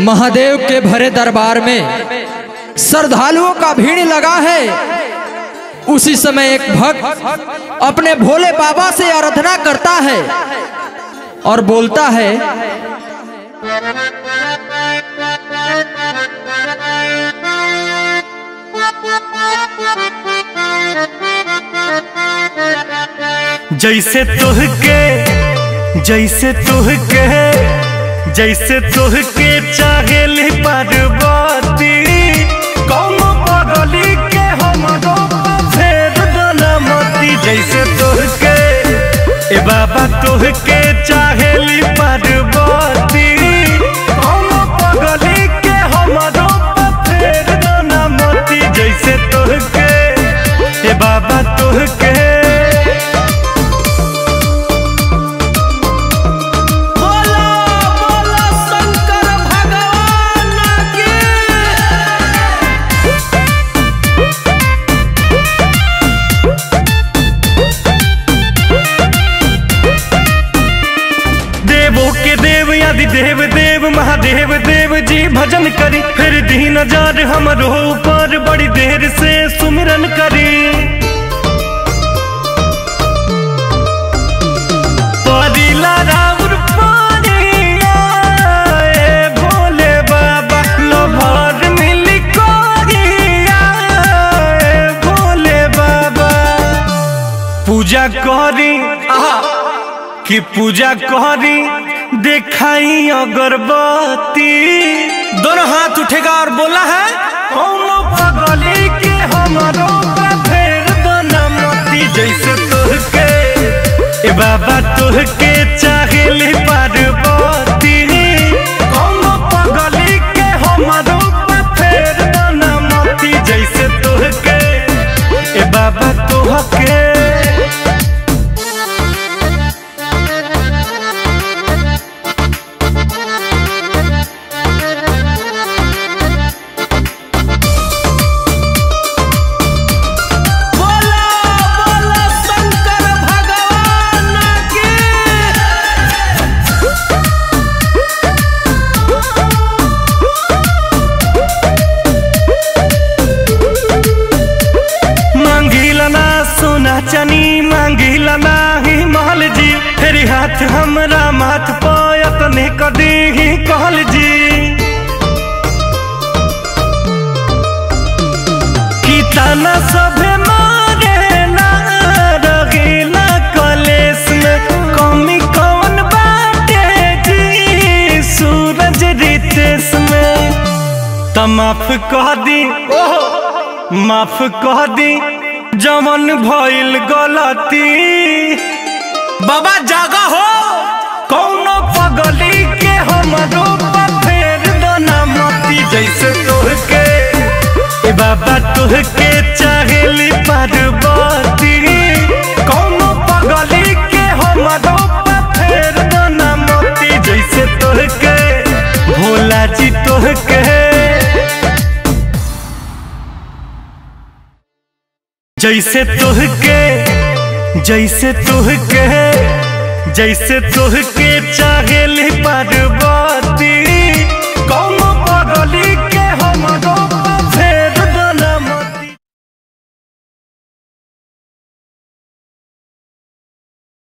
महादेव के भरे दरबार में श्रद्धालुओं का भीड़ लगा है उसी समय एक भक्त अपने भोले बाबा से आराधना करता है और बोलता है जैसे तुहके जैसे तुहके जैसे तुहके चाहेली पार्वती कौन पगली के हमरो फेर दनमती जैसे तुहके ए बाबा तुहके चाहेली पार्वती कौन पगली के हमरो फेर दनमती जैसे तुहके ए बाबा तुहके बोला बोला शंकर भगवान की देवों के देव आदि देव देव महादेव देव जी भजन करी फिर दी नजर हमरो ऊपर बड़ी देर से सुमिरन करी परिला राउर पानिया, ए भोले बाबा लोभर मिली कोरिया, ए भोले बाबा पूजा करी आहा कि पूजा करी दिखाई अगरबत्ती दोनों हाथ उठेगा और बोला है कौनो पगली के हमारो बा फेर बनमती जैसे तुहके ए बाबा तुहके चाहेली पार्वती कौनो पगली के हमारो बा फेर बनमती जैसे तुहके ए बाबा तुहके बोला बोला शंकर भगवान की मांगिला ना सोना चनी मांगिला ना ही महल जी फेरी हाथ हमरा माथ पयत ने कदी ही कहल जी की ताना सभे मारे ना रगीला कलेस में कमी कौन बाटे जी सूरज रितेश में त माफ कह दी माफ कह दी जमन भइल गलती बाबा जागा हो कौनो पगली के हमरो बा फेर दना मती जैसे तोहके ए बाबा तोहके चाहेली पार्वती कौनो पगली के हमरो बा फेर दना मती जैसे तोहके भोला जी तोहके जैसे तुहके जैसे तुहके जैसे तुहके चाहेली पार्वती